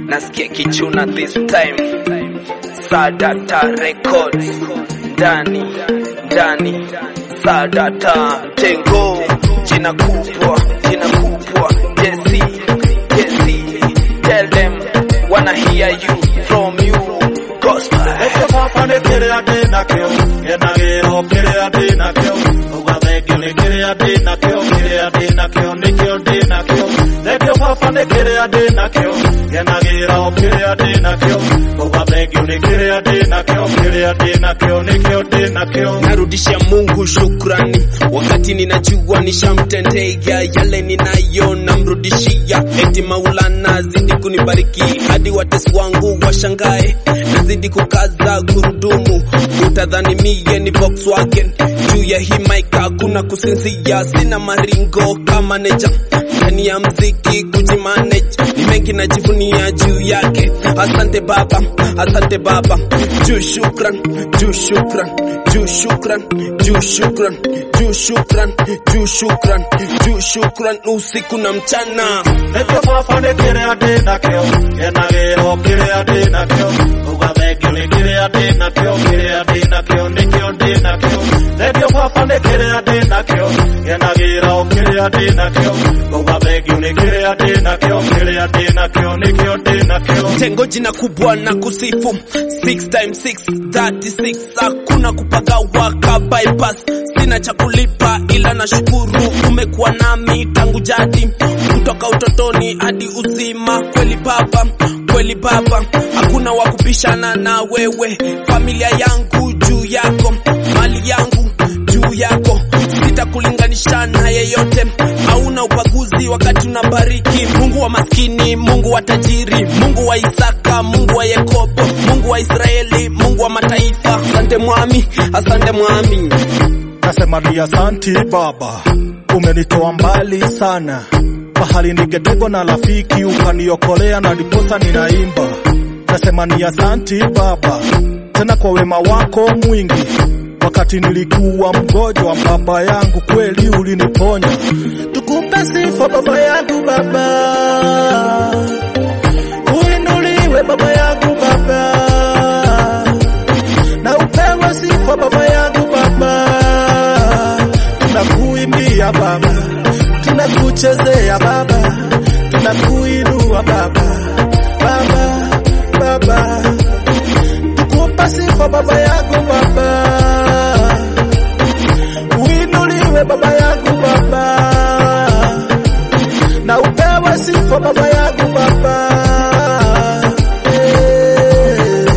nasikia kichuna this time Sadata Records ndani ndani Sadata Tengo jina kubwa jina kubwa Jesse Jesse tell them wanna hear you from you gospel Eke baba nĩ kĩrĩa ndĩ nakĩo ngenagĩra o kĩrĩa ndĩ nakĩo uga thengio nĩ kĩrĩa ndĩ nakĩo kĩrĩa ndĩ nakĩo nĩkĩo ndĩ nakĩo thengio baba nĩ kĩrĩa ndĩ nakĩo ngenagĩra o kĩrĩa ndĩ nakĩo uga thengio nĩ kĩrĩa ndĩ nakĩo kĩrĩa ndĩ nakĩo nĩkĩo ndĩ nakĩo narudishia Mungu shukrani, wakati ninajua nishamtendea yale ninayo, namrudishia eti Maulana zidi kunibariki hadi watesi wangu washangae, nazidi kukaza gurudumu, utadhani mie ni Volkswagen juu ya hii mic hakuna kusinzia, sina maringo kama neja ndani ya mziki kujimanage, ni mengi najivunia juu yake. Asante Baba, asante Baba, juu shukran, juu shukran, juu shukran, juu shukran, juu shukran, juu shukran, juu shukran, usiku na mchana. Eke baba nĩ kĩrĩa ndĩ nakĩo ngenagĩra o kĩrĩa ndĩ nakĩo uga thengio nĩ kĩrĩa ndĩ nakĩo kĩrĩa ndĩ nakĩo nĩkĩo ndĩ nakĩo thengio baba nĩ kĩrĩa ndĩ nakĩo ngenagĩra o kĩrĩa ndĩ nakĩo uga thengio nĩ kĩrĩa ndĩ nakĩo kĩrĩa ndĩ nakĩo nĩkĩo ndĩ nakĩo Tengo jina kubwa na kusifu 6 times 6 36 hakuna kupagawa ka bypass sina cha kulipa ila nashukuru umekuwa nami tangu jadi kutoka utotoni hadi uzima kweli baba kweli baba hakuna wa kupishana na wewe familia yangu juu yako mali yangu juu yako sitakulinganisha na yeyote hauna ubaguzi wakati unabariki mungu wa maskini mungu wa tajiri mungu wa isaka mungu wa yakobo mungu wa israeli mungu wa mataifa asante mwami asante mwami Nasema ni asanti Baba, umenitoa mbali sana, pahali ningetegwa na rafiki, ukaniokolea na ndiposa ninaimba. Nasema ni asanti Baba, tena kwa wema wako mwingi. Wakati nilikuwa mgonjwa, baba yangu kweli uliniponya. Tukupe sifa baba yangu Baba, uinuliwe baba yangu Baba na upewe sifa baba yangu Baba, tunakuimbia Baba, tunakuchezea Baba, tunakuinua Baba, Baba, Baba, tukupa sifa baba yangu Baba, uinuliwe baba yangu Baba, na upewe sifa baba yangu Baba. Eh,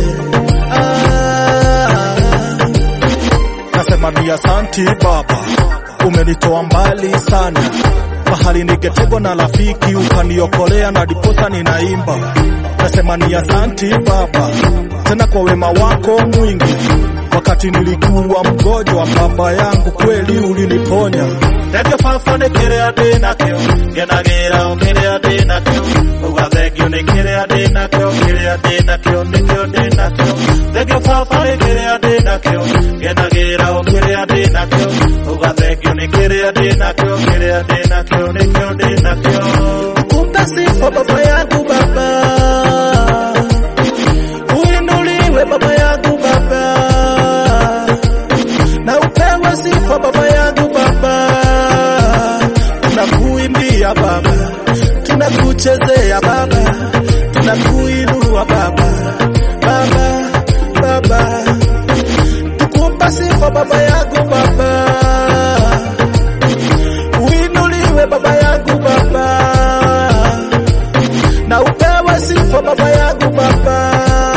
ah. Nasema ni asanti Baba, umenitoa mbali sana, pahali ningetegwa na rafiki, ukaniokolea na diposa ninaimba. Nasema ni asanti Baba, tena kwa wema wako mwingi. Wakati nilikuwa mgonjwa, baba yangu kweli uliniponya. Thengio baba nĩ kĩrĩa ndĩ nakĩo ngenagĩra o kĩrĩa ndĩ nakĩo uga thengio nĩ kĩrĩa ndĩ nakĩo kĩrĩa ndĩ nakĩo nĩkĩo ndĩ nakĩo thengio baba nĩ kĩrĩa ndĩ nakĩo ngenagĩra o kĩrĩa ndĩ nakĩo uga thengio nĩ kĩrĩa ndĩ nakĩo kĩrĩa ndĩ nakĩo nĩkĩo ndĩ nakĩo kumbe sifa baba yangu baba uinuliwe baba yangu baba na upewe sifa baba yangu baba tunakuimbia baba tunakuchezea baba tunakuinua baba baba baba tukupa sifa baba yangu baba uinuliwe baba yangu baba na upewe sifa baba yangu baba